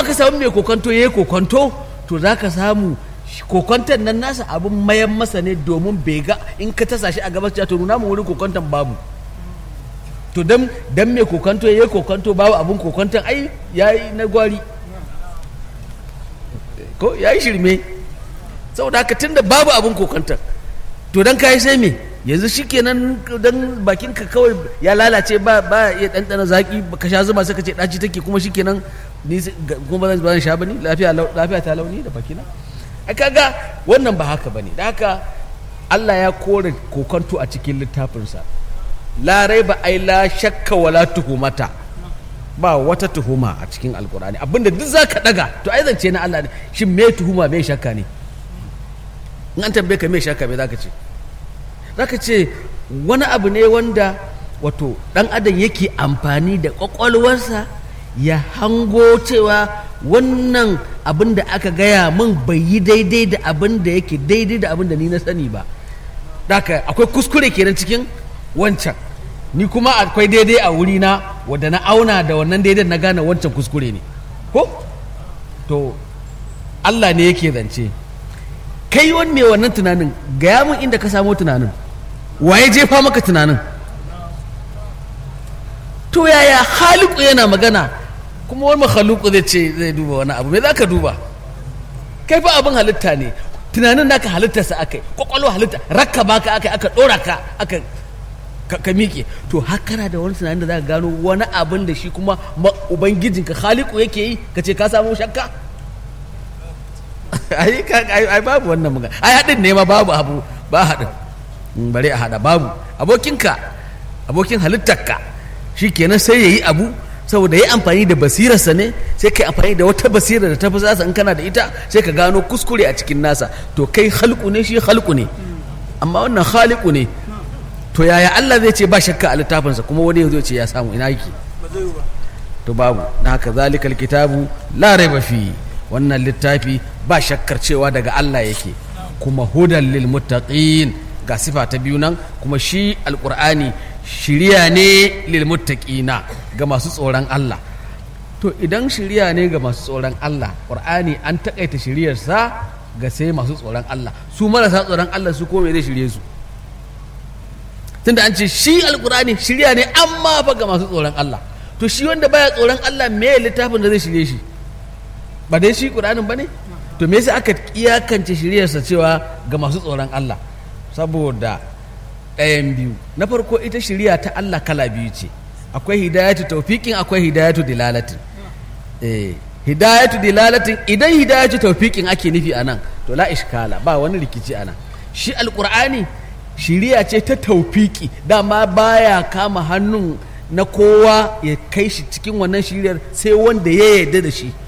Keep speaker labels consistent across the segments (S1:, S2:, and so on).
S1: aka samu mai kokonto ya yi kokonto to za ka samu kokonton nan nasa abin mayan masa ne domin bai ga in ka tasa shi a gabas to nuna mu wurin kokonton babu to dan dan mai kokonto ya yi kokonto babu abin kokonton ai ya yi na gwari ko ya yi shirme saboda haka tun da babu abin kokonton to dan kayi sai me yanzu shikenan dan bakin ka kawai ya lalace ba ba ya ɗanɗana zaki ka sha zuma sai ka ce ɗaci take kuma shikenan ni kuma ba zan sha bane lafiya lafiya ta launi da bakina a kaga wannan ba haka bane da haka Allah ya kore kokonto a cikin littafinsa la raiba ai la shakka wala tuhumata ba wata tuhuma a cikin alkurani abinda duk zaka daga to ai zance na Allah ne shin me tuhuma me shakka ne in an tambaye ka me shakka me zaka ce zaka ce wani abu ne wanda wato dan adam yake amfani da kwakwalwarsa ya hango cewa wannan abin da aka gaya min bai yi daidai da abin da yake daidai da abin da ni na sani ba haka akwai kuskure kenan cikin wancan ni kuma akwai daidai a wurina wadda na auna da wannan daidai na gane wancan kuskure ne ko to Allah ne yake zance kai wani mai wannan tunanin gaya min inda ka samo tunanin waye jefa maka tunanin to yaya haliku yana magana kuma wani makhaluku zai ce zai duba wani abu me za ka duba kai fa abin halitta ne tunanin naka halittarsa aka yi kwakwalwa halitta rakka baka aka aka dora ka aka ka miƙe to hakana da wani tunanin da za ka gano wani abin da shi kuma ubangijinka haliku yake yi ka ce ka samu shakka ai babu wannan magana ai haɗin ne ma babu abu ba haɗin bare a haɗa babu abokinka abokin halittarka shi kenan sai ya yi abu saboda ya amfani da basirarsa ne sai ka amfani da wata basira da ta fi zasa in kana da ita sai ka gano kuskure a cikin nasa to kai halku ne shi halku ne amma wannan haliku ne to yaya Allah zai ce ba shakka a littafinsa kuma wani zai ce ya samu ina yake to babu na haka zalikal kitabu la raiba fi wannan littafi ba shakkar cewa daga Allah yake kuma hudan lil muttaqin ga sifa ta biyu nan kuma shi alqur'ani shiriya ne lil muttaqina ga masu tsoron Allah to idan shiriya ne ga masu tsoron Allah qur'ani an takaita shiriyarsa ga sai masu tsoron Allah su marasa tsoron Allah su kome zai shirye su tunda an ce shi alqur'ani shiriya ne amma fa ga masu tsoron Allah to shi wanda baya tsoron Allah me littafin da zai shirye shi ba dai shi qur'anin bane to me yasa aka iyakance shiryarsa cewa ga masu tsoron Allah saboda ɗayan biyu na farko ita shirya ta Allah kala biyu ce akwai hidayatu taufiƙin akwai hidayatu dilalatin eh hidayatu dilalatin idan hidayatu taufiƙin ake nufi anan to la ishkala ba wani rikici anan shi alqur'ani shiriya ce ta taufiƙi dama baya kama hannun na kowa ya kai shi cikin wannan shiriyar sai wanda ya yarda da shi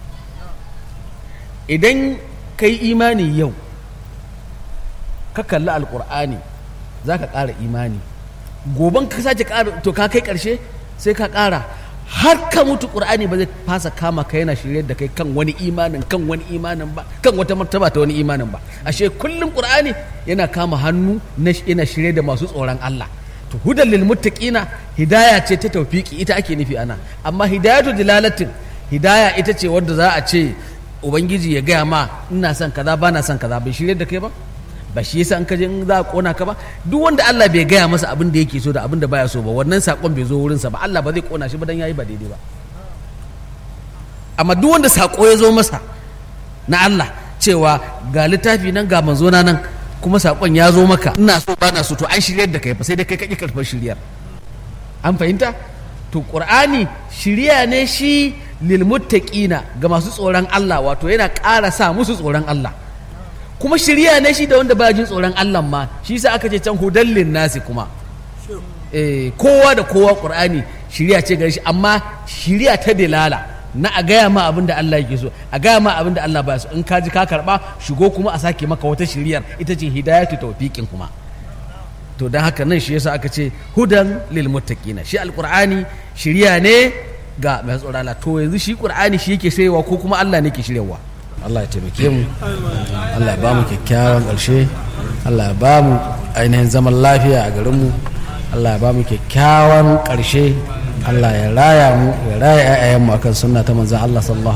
S1: idan ka yi imani yau ka kalli alkur'ani za ka ƙara imani goban ka sake ƙara to ka kai ƙarshe sai ka ƙara har ka mutu ƙur'ani ba zai fasa kama ka yana shirye da kai kan wani imanin kan wani imanin ba kan wata martaba ta wani imanin ba ashe kullum ƙur'ani yana kama hannu yana shirye da masu tsoron Allah to hudan lil muttaqina hidaya ce ta tawfiki ita ake nufi ana amma hidayatu dilalatin hidaya ita ce wadda za a ce ubangiji ya gaya ma ina son kaza ba na son kaza bai shirye da kai ba ba shi yasa an kaje in za a kona ka ba duk wanda Allah bai gaya masa abin da yake so da abin da baya so ba wannan sakon bai zo wurinsa ba Allah ba zai kona shi ba dan yayi ba daidai ba amma duk wanda sako ya zo masa na Allah cewa ga littafi nan ga manzo na nan kuma sakon ya zo maka ina so ba na so to an shiryar da kai fa sai dai kai kake karfar shiryar an fahimta to qur'ani shirya ne shi lil muttaqina ga masu tsoron Allah wato yana ƙara sa musu tsoron Allah kuma shirya ne shi da wanda ba jin tsoron Allah ma shi sa aka ce can hudallin nasi kuma eh kowa da kowa qur'ani shirya ce gare shi amma shirya ta dilala na a gaya ma abin da Allah yake so a gaya ma abin da Allah ba so in ka ji ka karba shigo kuma a sake maka wata shiryar ita ce hidayatu tawfiqin kuma to don haka nan shi yasa aka ce hudan lil muttaqina shi alqur'ani shirya ne ga mai tsoron Allah to yanzu shi qur'ani shi yake shiryawa ko kuma Allah ne ke shiryawa Allah ya taimake mu Allah ya ba mu kyakkyawan ƙarshe Allah ya ba mu ainihin zaman lafiya a garin mu Allah ya ba mu kyakkyawan ƙarshe Allah ya raya mu ya raya 'ya'yanmu akan sunna ta manzon Allah sallallahu